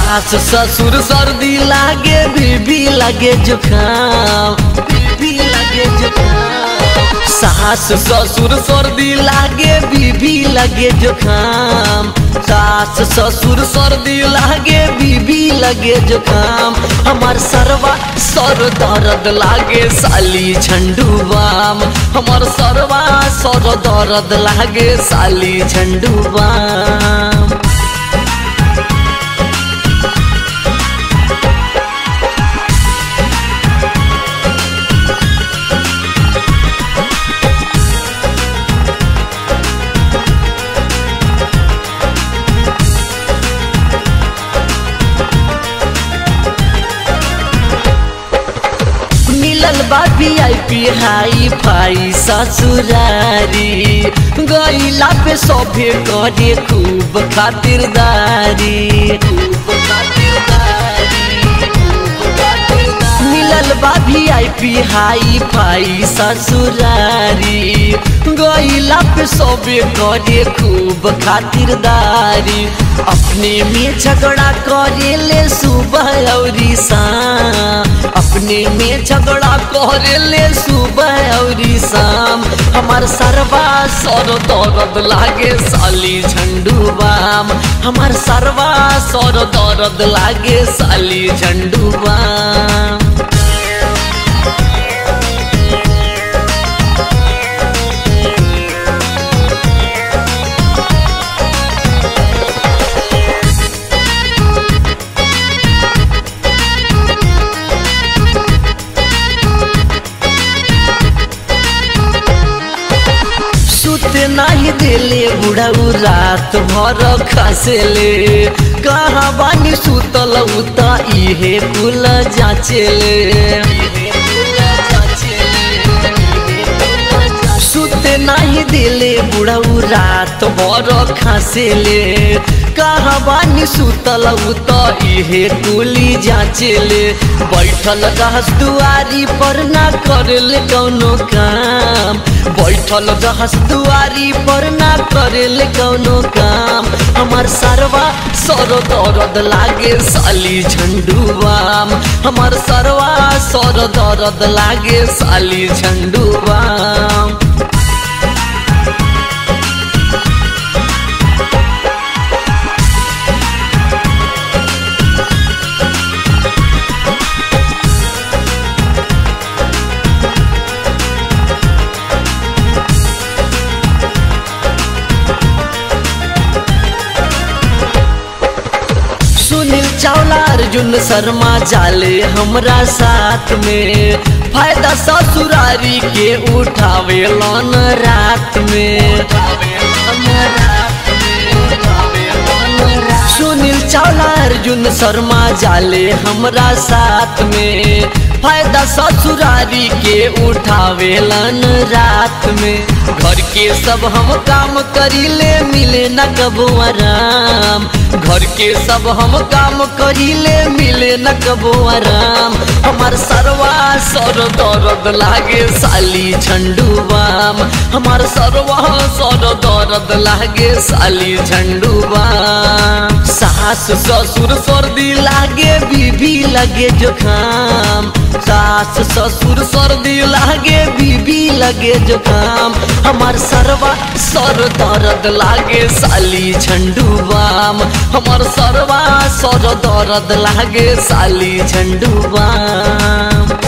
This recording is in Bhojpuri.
सास ससुर सर्दी लागे बीबी लगे जुकाम बीबी लगे जुकाम सास ससुर सर्दी लागे बीबी लगे जुकाम सास ससुर सर्दी लागे बीबी लगे जुकाम हमार सरवा सर दर्द लागे साली झंडू बाम हमार सरवा सर दर्द लागे साली झंडू बाम मिलल बा वीआईपी हाई फाई ससुरारी गईला पे सभे करे खूब खातिरदारी खूब खातिरदारी, खूब खातिरदारी। मिलल बा वीआईपी हाई फाई ससुरारी गईला पे सभे करे खूब खातिरदारी अपने में झगड़ा करे ले सुबह और शाम अपने में झगड़ा करे ले सुबह और शाम हमार सरवा सर दर्द लागे साली झंडू बाम हमार सरवा सर दर्द लागे साली झंडू बाम सुते नाही देले बुढ़ाऊ रात भर खसेले कहाँ बानी सुतल उता इहे कुल जाचेले सुते नाही देले बुढ़ाऊ रात भर खसेले कहाँ बानी सुतल उत इहे कुली जाचेले बैठल रहस दुआरी पर ना करेले कौनो काम बैठल रहस दुआरी पर ना करेले कौनो काम हमार सरवा सर दर्द लागे साली झंडू बाम हमार सरवा सर दर्द लागे साली झंडू बाम सुनील चावला अर्जुन शर्मा जाले हमरा साथ में फायदा ससुरारी के उठावे लन रात में सुनील चावला अर्जुन शर्मा जाले हमरा साथ में फायदा ससुरारी के उठावेलन रात में घर के सब हम काम करीले मिले न कबो आराम घर के सब हम काम करीले मिले न कबो आराम हमार सरवा सर दर्द लागे साली झंडू बाम हमार सरवा सर दर्द लागे साली झंडू बाम सास ससुर सर्दी लागे बीबी लगे जुकाम सास ससुर सर्दी लागे बीबी लगे जुकाम हमार सरवा सर दर्द लागे साली झंडू बाम हमार सरवा सर दर्द लागे साली झंडू बाम